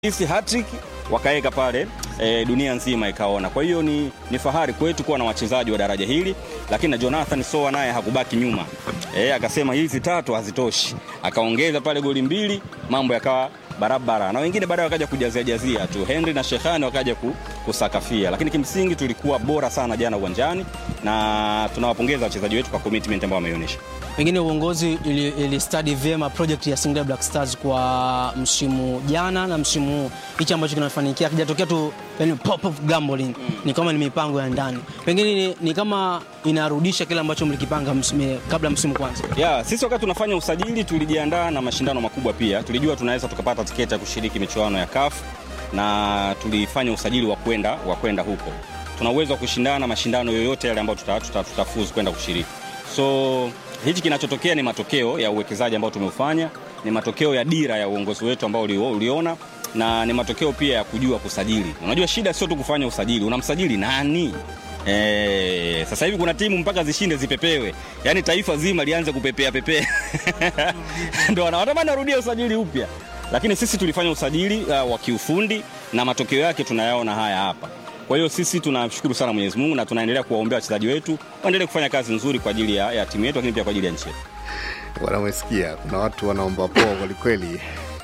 Hisi hattrick wakaweka pale e, dunia nzima ikaona. Kwa hiyo ni, ni fahari kwetu kuwa na wachezaji wa daraja hili, lakini na Jonathan Soa naye hakubaki nyuma e, akasema hizi tatu hazitoshi, akaongeza pale goli mbili, mambo yakawa barabara, na wengine baadaye wakaja kujazia jazia tu, Henry na Shehani wakaja ku, kusakafia, lakini kimsingi tulikuwa bora sana jana uwanjani, na tunawapongeza wachezaji wetu kwa commitment ambayo wameonyesha. Pengine uongozi ili, ili study vyema project ya Singida Black Stars kwa msimu jana na msimu huu, hichi ambacho kinafanikia kijatokea tu yani pop of gambling mm. ni kama ni mipango ya ndani, pengine ni, ni kama inarudisha kile ambacho mlikipanga msimu, kabla msimu kwanza. Yeah, sisi wakati tunafanya usajili tulijiandaa na mashindano makubwa pia. Tulijua tunaweza tukapata tiketi ya kushiriki michuano ya CAF na tulifanya usajili wa kwenda wa kwenda huko. Tuna uwezo wa kushindana mashindano yoyote yale ambayo tutafuzu tuta, tuta, tuta kwenda kushiriki. So hichi kinachotokea ni matokeo ya uwekezaji ambao tumeufanya, ni matokeo ya dira ya uongozi wetu ambao uliona na ni matokeo pia ya kujua kusajili. Unajua shida sio tu kufanya usajili, unamsajili nani? E, sasa hivi kuna timu mpaka zishinde zipepewe, yaani taifa zima lianze kupepea pepea ndo wanatamani arudie usajili upya, lakini sisi tulifanya usajili uh, wa kiufundi na matokeo yake tunayaona haya hapa. Kwa hiyo sisi tunashukuru sana Mwenyezi Mungu na tunaendelea kuwaombea wachezaji wetu waendelee kufanya kazi nzuri kwa ajili ya, ya timu yetu, lakini pia kwa ajili ya nchi yetu. Bwana, umesikia kuna watu wanaomba poa kwelikweli.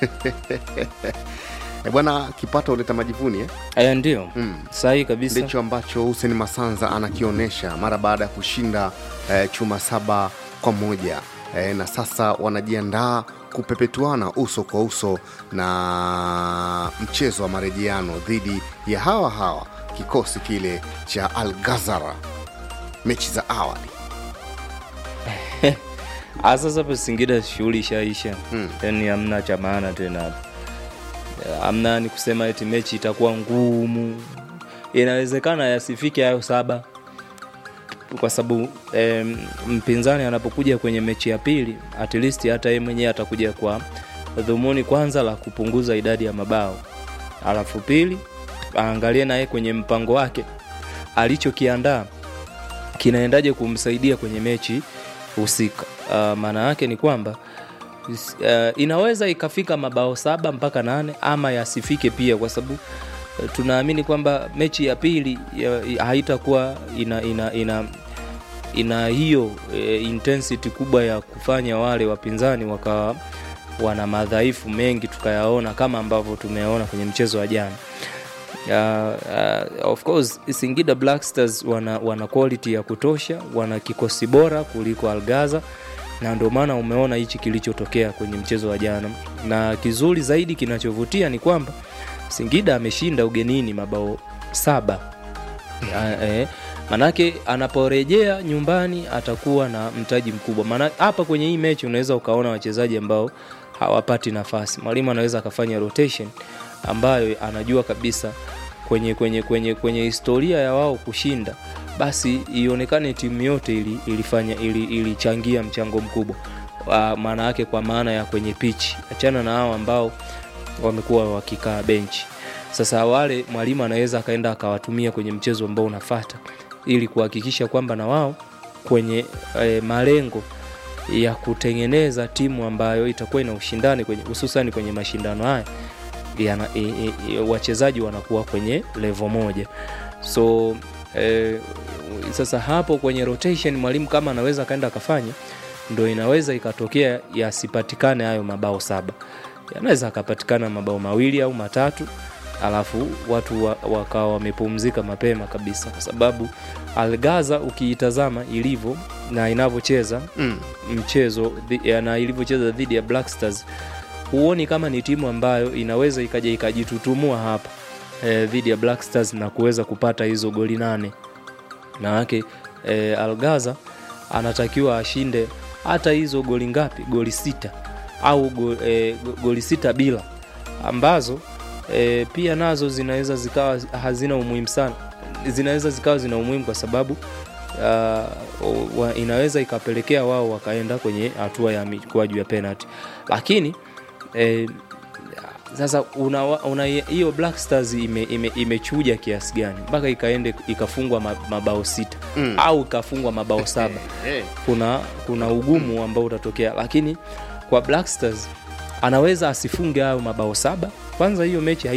E bwana, kipato huleta majivuni eh? Aya, ndio Mm. sahihi kabisa. Ndicho ambacho Hussein Masanza anakionyesha mara baada ya kushinda eh, chuma saba kwa moja eh, na sasa wanajiandaa kupepetuana uso kwa uso na mchezo wa marejeano dhidi ya hawa hawa kikosi kile cha Al Ghazara, mechi za awali. Ah, sasa hapa Singida shughuli ishaisha, Mm. yani hamna cha maana tena, hamna ni kusema eti mechi itakuwa ngumu. Inawezekana yasifike hayo saba, kwa sababu em, mpinzani anapokuja kwenye mechi ya pili, at least hata yeye mwenyewe atakuja kwa dhumuni kwanza la kupunguza idadi ya mabao, alafu pili aangalie naye kwenye mpango wake alichokiandaa kinaendaje kumsaidia kwenye mechi husika. Uh, maana yake ni kwamba uh, inaweza ikafika mabao saba mpaka nane ama yasifike pia, kwa sababu uh, tunaamini kwamba mechi ya pili ya- haitakuwa ina, ina, ina, ina hiyo e, intensity kubwa ya kufanya wale wapinzani wakawa wana madhaifu mengi tukayaona kama ambavyo tumeona kwenye mchezo wa jana. Uh, uh, of course Singida Black Stars wana, wana quality ya kutosha, wana kikosi bora kuliko Algaza na ndio maana umeona hichi kilichotokea kwenye mchezo wa jana, na kizuri zaidi kinachovutia ni kwamba Singida ameshinda ugenini mabao saba. Ya, eh, manake anaporejea nyumbani atakuwa na mtaji mkubwa. Maana hapa kwenye hii mechi unaweza ukaona wachezaji ambao hawapati nafasi. Mwalimu anaweza akafanya rotation ambayo anajua kabisa kwenye kwenye kwenye kwenye historia ya wao kushinda, basi ionekane timu yote ili, ilifanya ili, ilichangia mchango mkubwa uh, maana yake kwa maana ya kwenye pichi, achana na hao ambao wamekuwa wakikaa benchi. Sasa wale mwalimu anaweza akaenda akawatumia kwenye mchezo ambao unafata ili kuhakikisha kwamba na wao kwenye e, malengo ya kutengeneza timu ambayo itakuwa ina ushindani kwenye hususani kwenye mashindano haya yana, e, e, e, wachezaji wanakuwa kwenye level moja so e, sasa hapo kwenye rotation mwalimu kama anaweza akaenda akafanya ndo inaweza ikatokea yasipatikane hayo mabao saba yanaweza akapatikana mabao mawili au matatu alafu watu wa- wakawa wamepumzika mapema kabisa kwa sababu algaza ukiitazama ilivyo na inavyocheza Mm. mchezo dhi- ya- na ilivyocheza dhidi ya Black Stars huoni kama ni timu ambayo inaweza ikaja ikajitutumua hapa eh, dhidi ya Black Stars na kuweza kupata hizo goli nane manake eh, Algaza anatakiwa ashinde hata hizo goli ngapi goli sita au go, eh, go- goli sita bila ambazo e, pia nazo zinaweza zikawa hazina umuhimu sana zinaweza zikawa zina umuhimu kwa sababu uh, wa, inaweza ikapelekea wao wakaenda kwenye hatua ya mikwaju ya penalty lakini e, sasa una una hiyo Black Stars ime, ime, imechuja kiasi gani mpaka ikaende ikafungwa ma- mabao sita Mm. au ikafungwa mabao saba Eh, kuna kuna ugumu ambao utatokea lakini kwa Black Stars anaweza asifunge hayo mabao saba kwanza hiyo mechi